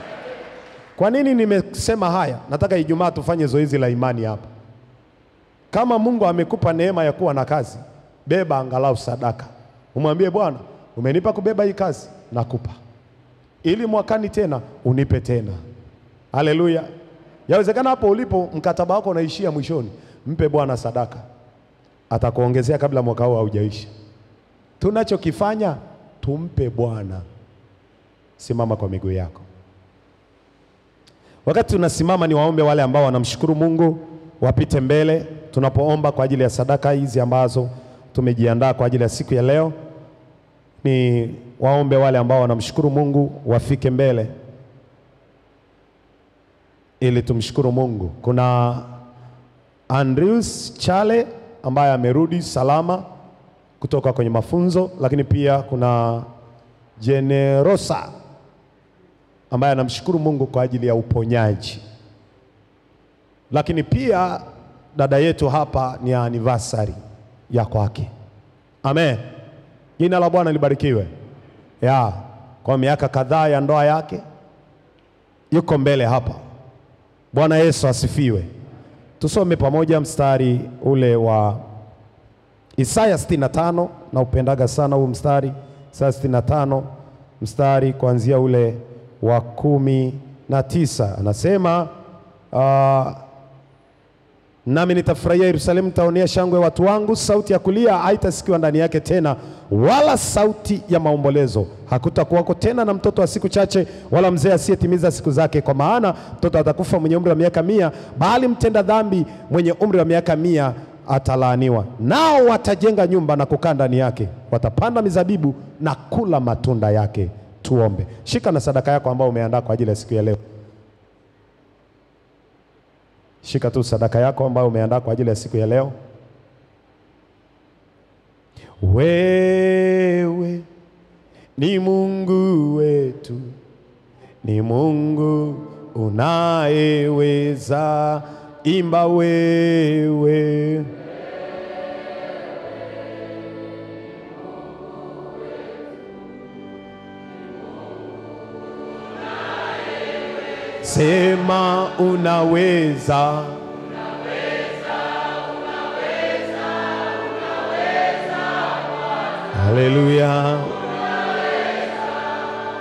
Kwa nini nimesema haya? Nataka Ijumaa tufanye zoezi la imani hapa. Kama Mungu amekupa neema ya kuwa na kazi, beba angalau sadaka, umwambie Bwana, umenipa kubeba hii kazi, nakupa ili mwakani tena unipe tena. Haleluya! Yawezekana hapo ulipo mkataba wako unaishia mwishoni, mpe Bwana sadaka, atakuongezea kabla mwaka huu haujaisha. Tunachokifanya tumpe Bwana. Simama kwa miguu yako. Wakati tunasimama, ni waombe wale ambao wanamshukuru Mungu wapite mbele tunapoomba kwa ajili ya sadaka hizi ambazo tumejiandaa kwa ajili ya siku ya leo. Ni waombe wale ambao wanamshukuru Mungu wafike mbele ili tumshukuru Mungu. Kuna Andrews Chale ambaye amerudi salama kutoka kwenye mafunzo, lakini pia kuna Generosa ambaye anamshukuru Mungu kwa ajili ya uponyaji, lakini pia dada yetu hapa ni anniversary ya kwake. Amen, jina la Bwana libarikiwe. Ya kwa miaka kadhaa ya ndoa yake yuko mbele hapa. Bwana Yesu asifiwe. Tusome pamoja mstari ule wa Isaya 65 na upendaga sana huu mstari, Isaya 65 mstari kuanzia ule wa kumi na tisa anasema uh, nami nitafurahia Yerusalemu, nitaonea shangwe watu wangu. Sauti ya kulia haitasikiwa ndani yake tena, wala sauti ya maombolezo. Hakutakuwako tena na mtoto wa siku chache, wala mzee asiyetimiza siku zake, kwa maana mtoto atakufa mwenye umri wa miaka mia, bali mtenda dhambi mwenye umri wa miaka mia atalaaniwa. Nao watajenga nyumba na kukaa ndani yake, watapanda mizabibu na kula matunda yake. Tuombe. Shika na sadaka yako ambayo umeandaa kwa ajili ya siku ya leo. Shika tu sadaka yako ambayo umeandaa kwa ajili ya siku ya leo. Wewe ni Mungu wetu, ni Mungu unayeweza. Imba wewe Sema unaweza, haleluya.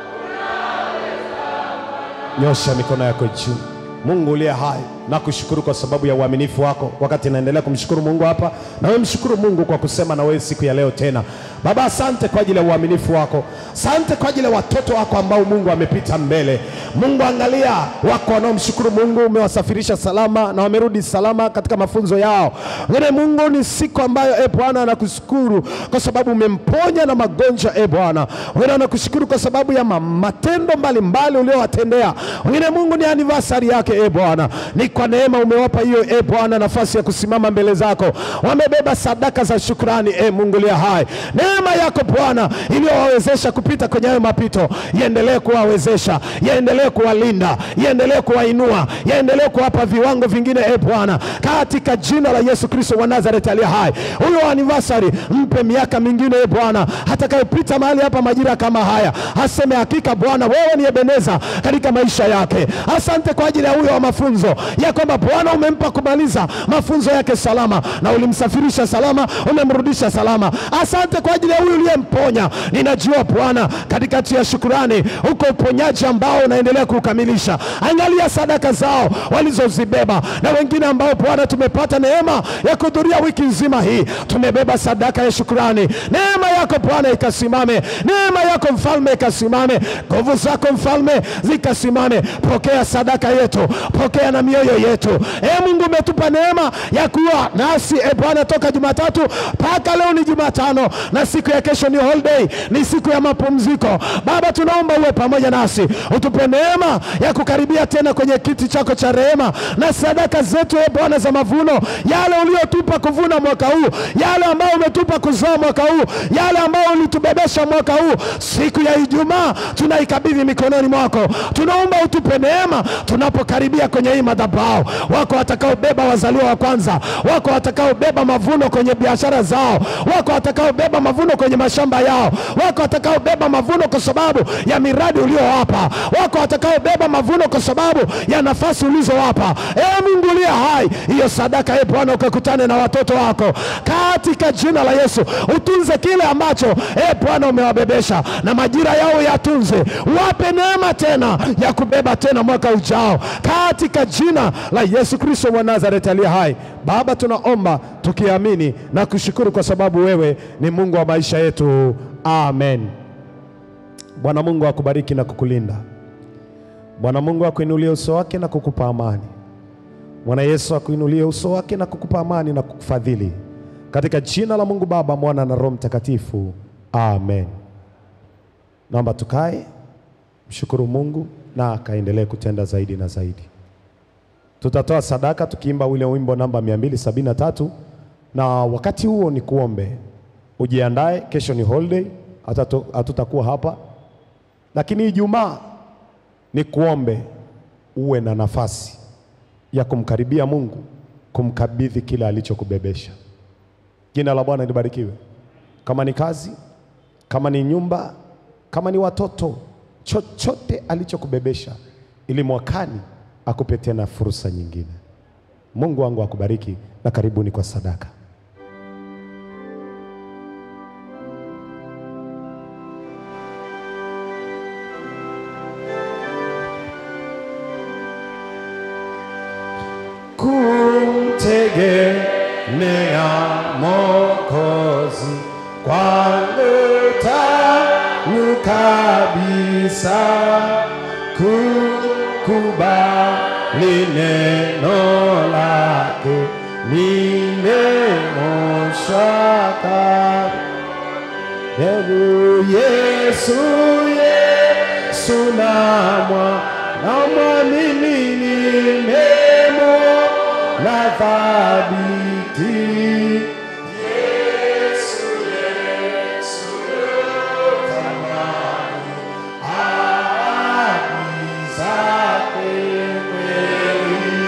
Nyosha mikono yako juu. Mungu uliye hai, nakushukuru kwa sababu ya uaminifu wako. Wakati naendelea kumshukuru Mungu hapa, na wewe mshukuru Mungu kwa kusema na wewe siku ya leo tena. Baba, asante kwa ajili ya uaminifu wako, asante kwa ajili ya watoto wako ambao Mungu amepita mbele. Mungu, angalia wako wanaomshukuru Mungu, umewasafirisha salama na wamerudi salama katika mafunzo yao. Ngine Mungu, ni siku ambayo e Bwana anakushukuru kwa sababu umemponya na magonjwa e Bwana. Wengine anakushukuru kwa sababu ya ma- matendo mbalimbali uliowatendea. Wengine Mungu, ni anniversary yake e Bwana, ni kwa neema umewapa hiyo e Bwana nafasi ya kusimama mbele zako, wamebeba sadaka za shukrani e Mungu liya hai. Neema yako Bwana iliyowawezesha kupita kwenye hayo mapito, iendelee kuwawezesha, iendelee kuwalinda, iendelee kuwainua, iendelee kuwapa viwango vingine e Bwana, katika jina la Yesu Kristo wa Nazareti aliye hai. Huyo anniversary mpe miaka mingine e Bwana, atakayepita mahali hapa majira kama haya, aseme hakika Bwana wewe ni Ebeneza katika maisha yake. Asante kwa ajili ya huyo wa mafunzo ya kwamba Bwana umempa kumaliza mafunzo yake salama na ulimsafirisha salama, umemrudisha salama. Asante kwa ajili ya huyu uliyemponya. Ninajua Bwana, katikati ya shukurani uko uponyaji ambao unaendelea kukamilisha. Angalia sadaka zao walizozibeba, na wengine ambao Bwana tumepata neema ya kuhudhuria wiki nzima hii, tumebeba sadaka ya shukurani. Neema yako Bwana ikasimame, neema yako mfalme ikasimame, nguvu zako mfalme zikasimame. Pokea sadaka yetu, pokea na mioyo yetu. E Mungu, umetupa neema ya kuwa nasi e Bwana toka Jumatatu mpaka leo ni Jumatano, na siku ya kesho ni holiday, ni siku ya mapumziko. Baba, tunaomba uwe pamoja nasi, utupe neema ya kukaribia tena kwenye kiti chako cha rehema, na sadaka zetu e Bwana za mavuno, yale uliotupa kuvuna mwaka huu, yale ambayo umetupa kuzaa mwaka huu, yale ambayo ulitubebesha mwaka huu, siku ya Ijumaa tunaikabidhi mikononi mwako. Tunaomba utupe neema tunapokaribia kwenye hii madhabahu. Wako watakaobeba wazaliwa wa kwanza, wako watakaobeba mavuno kwenye biashara zao, wako watakaobeba mavuno kwenye mashamba yao, wako watakaobeba mavuno kwa sababu ya miradi uliowapa, wako watakaobeba mavuno kwa sababu ya nafasi ulizowapa. E Mungu uliye hai, hiyo sadaka e Bwana ukakutane na watoto wako katika jina la Yesu. Utunze kile ambacho e Bwana umewabebesha, na majira yao yatunze, wape neema tena ya kubeba tena mwaka ujao katika jina la Yesu Kristo wa Nazareti aliye hai. Baba, tunaomba tukiamini na kushukuru kwa sababu wewe ni Mungu wa maisha yetu. Amen. Bwana Mungu akubariki na kukulinda. Bwana Mungu akuinulie uso wake na kukupa amani. Bwana Yesu akuinulie uso wake na kukupa amani na kukufadhili. Katika jina la Mungu Baba, Mwana na Roho Mtakatifu. Amen. Naomba tukae, mshukuru Mungu na akaendelee kutenda zaidi na zaidi. Tutatoa sadaka tukiimba ule wimbo namba 273 na wakati huo ni kuombe. Ujiandae, kesho ni holiday, hatato- hatutakuwa hapa, lakini Ijumaa ni kuombe uwe na nafasi ya kumkaribia Mungu, kumkabidhi kile alichokubebesha. Jina la Bwana libarikiwe. Kama ni kazi, kama ni nyumba, kama ni watoto, chochote alichokubebesha, ili mwakani akupe tena fursa nyingine. Mungu wangu akubariki na karibuni kwa sadaka. kumtegemea Mwokozi kwangu tamu kabisa, kukubali neno lake nimemoshaka Yesu, Yesu, Yesu namwa namwamini nimemo na thabiti. Yesu, Yesu, thamani ahadi zake kweli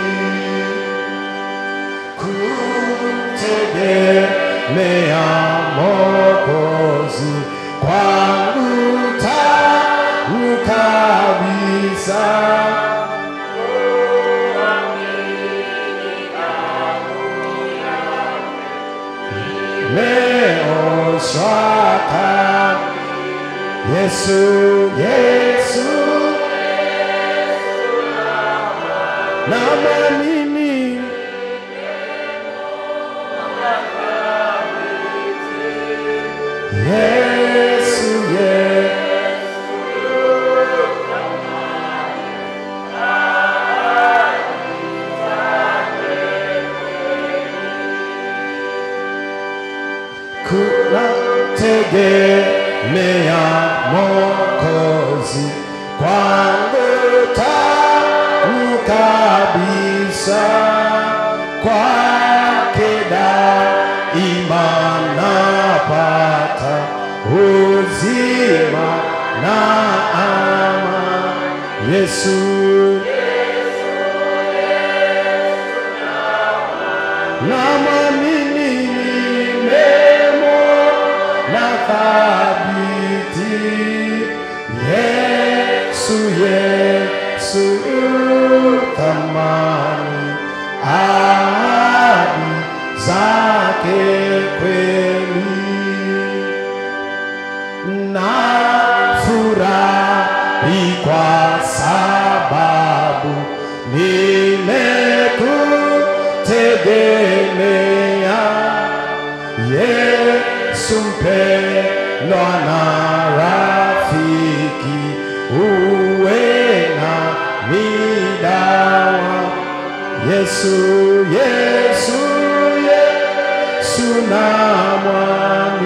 kumtegemea Mwokozi kwangu tamu kabisa. Meoshwa Yesu, Yesu Yesu, Yesu. kuna tegemea Mwokozi kwangu tamu kabisa, kwake daima napata uzima na ama Yesu na mwamini nimemo na thabiti Yesu, Yesu thamani ahadi zake kweli na furahi kwa sababu nimekutegemea Yesu mpendwa na rafiki, uwe na midawa Yesu, Yesu, Yesu na mwana